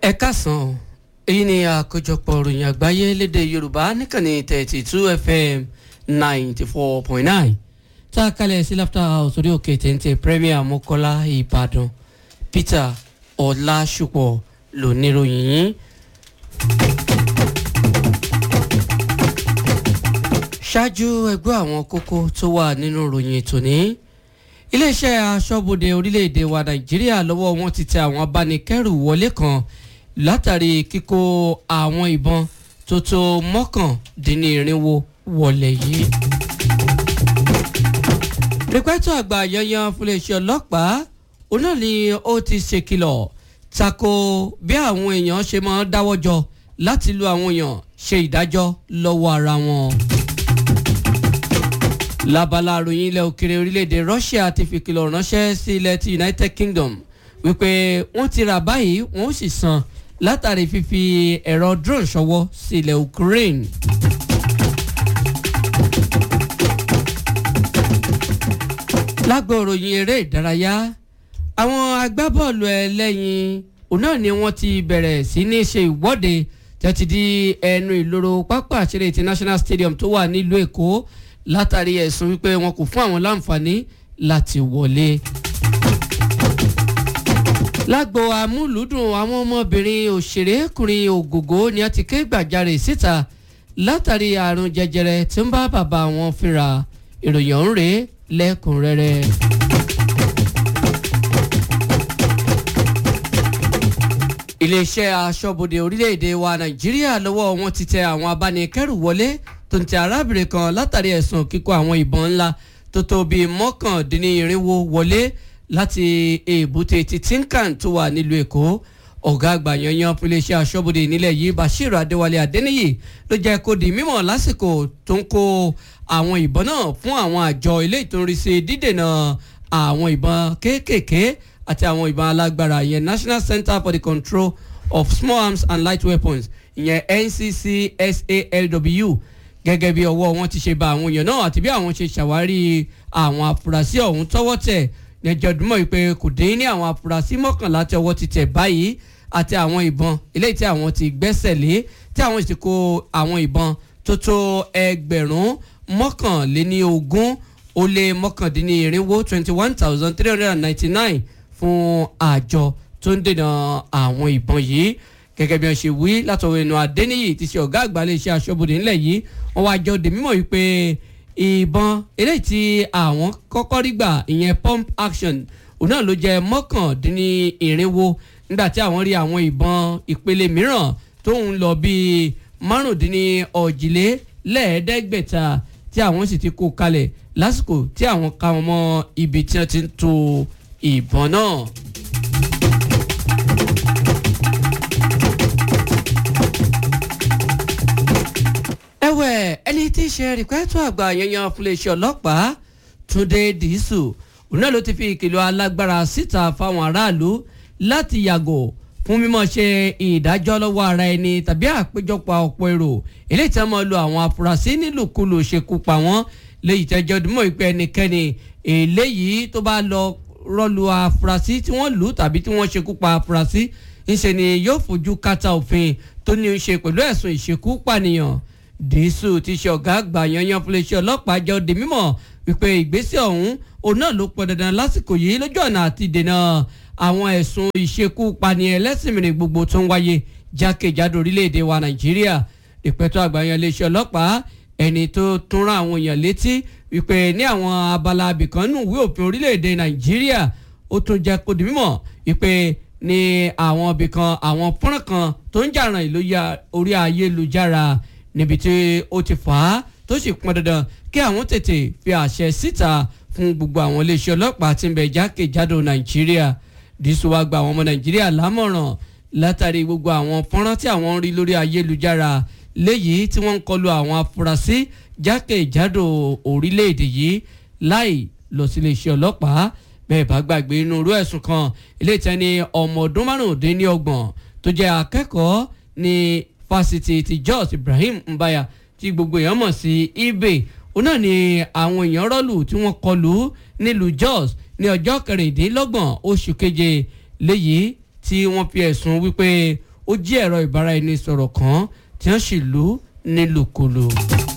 ẹ káàsán èyí ni àkójọpọ̀ ìròyìn àgbáyé lédè yorùbá níkànnì thirty two fm ninety four point nine tá a kalẹ̀ sí laughter house orí òkè téńté premier mọ́kọ́lá ìbàdàn peter ọlásùpọ̀ lóníròyìn yín. ṣáájú ẹgbẹ́ àwọn kókó tó wà nínú ìròyìn tòní iléeṣẹ́ aṣọ́bodè orílẹ̀-èdè wa nàìjíríà lọ́wọ́ wọn ti tẹ àwọn abánikẹ́rù wọlé kan látàrí kíkó àwọn ìbọn tó tó mọ́kàndínlẹ́rìnwó wọlé yìí. rìpẹ́tọ̀ àgbà yanyan fúnléeṣẹ́ ọlọ́pàá òun náà ni ó ti ṣèkìlọ̀ tako bí àwọn èèyàn ṣe máa ń dáwọ́ jọ láti lu àwọn èèyàn ṣe ìdájọ́ lọ́wọ́ ara wọn lábala àròyìn ilẹ̀ òkèrè orílẹ̀-èdè Russia ti fi kìlọ̀ ránṣẹ́ sí ilẹ̀ ti United Kingdom wípé wọ́n ti rà báyìí wọ́n ó sì san látàrí fífi ẹ̀rọ drone ṣọwọ́ sí ilẹ̀ Ukraine. lágbo ìròyìn eré ìdárayá àwọn agbábọ́ọ̀lù ẹlẹ́yin òun náà ni wọ́n ti bẹ̀rẹ̀ sí ní ṣe ìwọ́de tẹ́tí di ẹnu ìloro pápá àṣírí international stadium tó wà nílùú Èkó látàrí ẹ̀sùn wípé wọn kò fún àwọn láǹfààní láti wọlé. lágbo amúlùúdùn àwọn ọmọbìnrin òṣèrékùnrin ògògó ni a ti ké gbàjarè síta látàrí àrùn jẹjẹrẹ tí ń bá bàbá wọn fínra ìròyìn ọ̀hún rèé lẹ́kùnrẹ́rẹ́. iléeṣẹ́ aṣọ́bodè orílẹ̀-èdè wa nàìjíríà lọ́wọ́ wọn ti tẹ àwọn abánikẹ́rù wọlé tó ń tẹ arábìnrin kan látàrí ẹ̀sùn kíkó àwọn ìbọn ńlá tó tó bíi mọ́kàndínlẹ́rìnwó wọlé láti èbúté ti tinkan tó wà nílùú èkó ọ̀gá àgbà yanyan fún iléeṣẹ́ aṣọ́bodè nílẹ̀ yìí bashir adéwálé adéníyì ló jẹ́ kó di mímọ̀ lásìkò tó ń kó àwọn ìbọn náà fún àwọn àjọ ilé ìtòrìṣe dídènà àwọn ìbọn kéékèèké àti àwọn ìbọn alágbára ìyẹn national center for the control of small arms and light weapons ìyẹn nccsalw gẹ́gẹ́ bí ọwọ́ wọn ti ṣe ba àwọn èèyàn náà àti bí àwọn ṣe ṣàwárí àwọn afurasí ọ̀hún tọ́wọ́ tẹ̀ lẹ́jọ́ dúmọ̀ wípé kò dín ní àwọn afurasí mọ́kànlá tí ọwọ́ ti tẹ̀ báyìí àti àwọn ìbọn eléyìí tí àwọn ti gbẹ́sẹ̀ lé tí àwọn sì kó àwọn ìbọn tó tó ẹgbẹ̀rún mọ́kànléní ogún ó lé mọ́kàndínlẹ́rìnwó twenty one thousand three hundred and ninety nine fún àjọ tó ń dènà àwọn ìbọn yìí gẹ́gẹ́ bí wọ́n ṣe wí látọwọ́ ẹnu Adéníyì ti ṣe ọ̀gá àgbà iléeṣẹ́ aṣọ́bodè ńlẹ̀ yìí wọ́n wá jọ dè mímọ̀ wípé ìbọn eléyìí tí àwọn kọ́kọ́ rí gbà ìyẹn pump action òun náà ló jẹ́ mọ́kàndínlẹ́rìnwó nígbà tí àwọn rí àwọn ìbọn ìpele mìíràn tó ń lọ bíi márùndínlọ́ọ̀jìlélẹ́ẹ̀ẹ́dẹ́gbẹ̀ta tí àwọn sì ti kó kalẹ̀ lásìkò tí àwọn ka wọn mọ́ ibi tí wọ́n ti ń to ìbọn náà. ẹ̀wẹ̀ ẹni tí í ṣe rìpẹ́tù àgbà yanyan fúnléeṣẹ́ ọlọ́pàá túndé dìísù òun náà ló ti fi ìkìlọ̀ alágbára síta fáwọn aráàlú láti yàgò fún mímọ̀ ṣe ìdájọ́ lọ́wọ́ ara ẹni tàbí àpéjọpọ̀ ọ̀pọ̀ èrò eléyìí tí wọ́n máa lo àwọn afurasí nílùkulù ṣekú pa wọ́n léyìí tẹ́jọ́ dùmọ̀ ìpẹ́ ẹnikẹ́ni eléyìí tó bá lọ rọ́lu afurasí tí wọ́n lù tàbí tí wọ́n ṣekú pa afurasí ńṣe ni yóò fojú kàtà òfin tó ní í ṣe pẹ̀lú ẹ̀sùn ìṣekú pànìyàn dìísù ti ṣe ọ̀gá àgbà yanyan fúnléṣẹ́ ọlọ́pàá jẹ́ òde mímọ̀ wípé ìgbésẹ̀ ọ̀hún òun náà ló pọn dandan lásìkò yìí lójú ọ̀nà àti dènà àwọn ẹ̀sùn ìṣekúpani ẹlẹ́sìnmìrìn gbogbo tó ń wáyé jákèjádò orílẹ̀-èdè wa nàìjíríà ìpẹ̀tọ́ àgbà yan iléeṣẹ́ ọlọ́pàá ẹni tó tún rán àwọn èèyàn létí wípé ní àwọn abala abìkan nù ìwé òfin orílẹ̀-èdè nàìjíríà ó tún jẹ́ kó di mímọ̀ wípé ní àwọn ibìkan àwọn fọ́nrán kan tó ń jà ràn ìlú orí ayélujára níbi tí ó ti fà á tó sì pọn dandan kí àwọn tètè fi àṣẹ síta fún gbogbo àwọn iléeṣẹ́ ọlọ́pàá tí ń bẹ jákèjádò nàìjíríà dísù wá gba àwọn ọmọ nàìjíríà lámọ̀ràn látàrí gbogbo àwọn fọ́nrán tí àwọn ń rí lórí ayélujára léyìí tí wọ́n ń kọlu àwọn afurasí jákèjádò orílẹ̀-èdè yìí láì lọ sí iléeṣẹ́ ọlọ́pàá bẹ́ẹ̀ bá gbàgbé inú irú ẹ̀sùn kan ilé ìtẹ́ni ọmọ ọdún márùndínlọ́gbọ̀n tó jẹ́ akẹ́kọ̀ọ́ ní fásitì ti Jos Ibrahim Mbaya tí gbogbo èèyàn mọ̀ sí ibè òun náà ni àwọn èèyàn rọ́ọ̀lù tí wọ́n kọlù nílùú Jos ní ọjọ́ kẹrìndínlọ́gbọ̀n oṣù keje léyìí tí wọ́n fi ẹ̀sùn wípé ó jí ẹ̀rọ ìbáraẹnisọ̀rọ̀ kan tí wọ́n sì lù ú nílùkulù.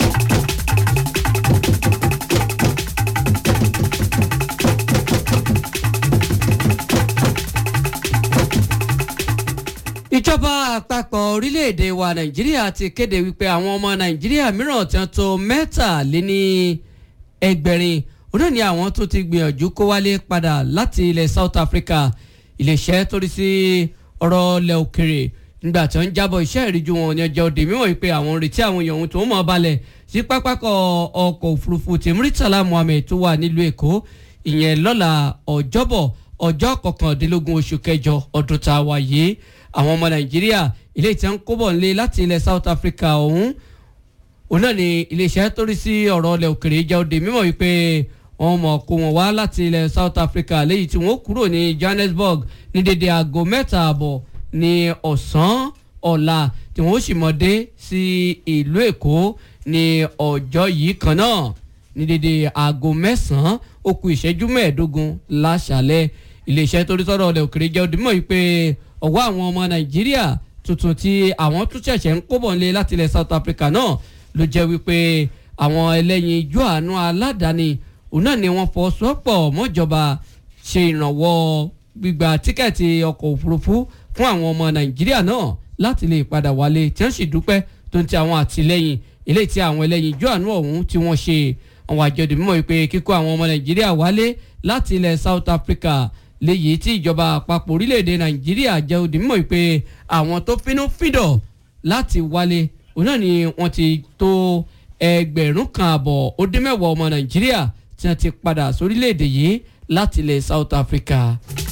ìjọba àpapọ̀ orílẹ̀-èdè wa nàìjíríà ti kéde wípé àwọn ọmọ nàìjíríà mìíràn tí wọ́n tó mẹ́tàléní ẹgbẹ̀rin òun náà ni àwọn tó ti gbìyànjú kó wálé padà láti ilẹ̀ South Africa iléeṣẹ́ torí sí ọ̀rọ̀ ilẹ̀ òkèrè nígbà tí wọ́n ń jábọ̀ iṣẹ́ ìríjú wọn ní ọjọ́ òde mímọ́ wípé àwọn ń retí àwọn èèyàn ohun tó mọ̀ balẹ̀ sí pápákọ̀ ọkọ̀ òfurufú ti Murtala Muhammed tó wà nílùú Èkó ìyẹn lọ́la ọjọ́bọ̀ ọjọ́ kọkàndínlógún oṣù kẹjọ ọdún tá a wà yìí àwọn ọmọ Nàìjíríà ilé ìtẹ́ ń kóbọ̀ nílé láti ilẹ̀ South Africa ọ̀hún òun náà ni iléeṣẹ́ tó rí sí ọ̀rọ̀ ilẹ̀ òkèrè jẹ́ òde mímọ́ wípé wọ́n mọ̀ kó wọn wá láti ilẹ̀ South Africa léyìí tí wọ́n kúrò ní Johannesburg ní dédé aago mẹ́ta àbọ̀ ní ọ̀sán ọ̀la tí wọ́n sì mọ̀ dé sí ìlú Èkó ní ọjọ́ yìí kan náà ní dédé aago mẹ́sàn-án ó kù ìṣẹ́jú mẹ́ẹ̀ẹ́dógún láṣálẹ́ iléeṣẹ́ tó rí sọ́rọ̀ ilẹ̀ òkèrè jẹ́ òde mímọ́ wípé ọwọ́ àwọn ọmọ Nàìjíríà tuntun tí àwọn tún ṣẹ̀ṣẹ̀ ń kóbọ̀ nílé láti ilẹ̀ South Africa náà ló jẹ́ wípé àwọn ẹlẹ́yin ijó àánú aládàáni òun náà ni wọ́n fọwọ́sowọ́pọ̀ mọ́jọba ṣe ìrànwọ́ gbígba tíkẹ́ẹ̀tì ọkọ̀ òfurufú fún àwọn ọmọ Nàìjíríà náà láti lè padà wálé tí wọ́n sì dúpẹ́ tó ń ti àwọn àtìlẹ́yìn eléyìí tí àwọn ẹlẹ́yin ijó àánú ọ̀hún tí wọ́n ṣe àwọn àjọdì mímọ́ wípé kíkó àwọn ọmọ Nàìjíríà wálé láti ilẹ̀ South Africa léyìí tí ìjọba àpapọ̀ orílẹ̀-èdè Nàìjíríà jẹ́ òdì mímọ́ wípé àwọn tó fínú fídọ̀ láti wálé òun náà ni wọ́n ti tó ẹgbẹ̀rún kan àbọ̀ ó dín mẹ́wàá ọmọ Nàìjíríà tí wọ́n ti padà sórílẹ̀-èdè yìí láti ilẹ̀ South Africa.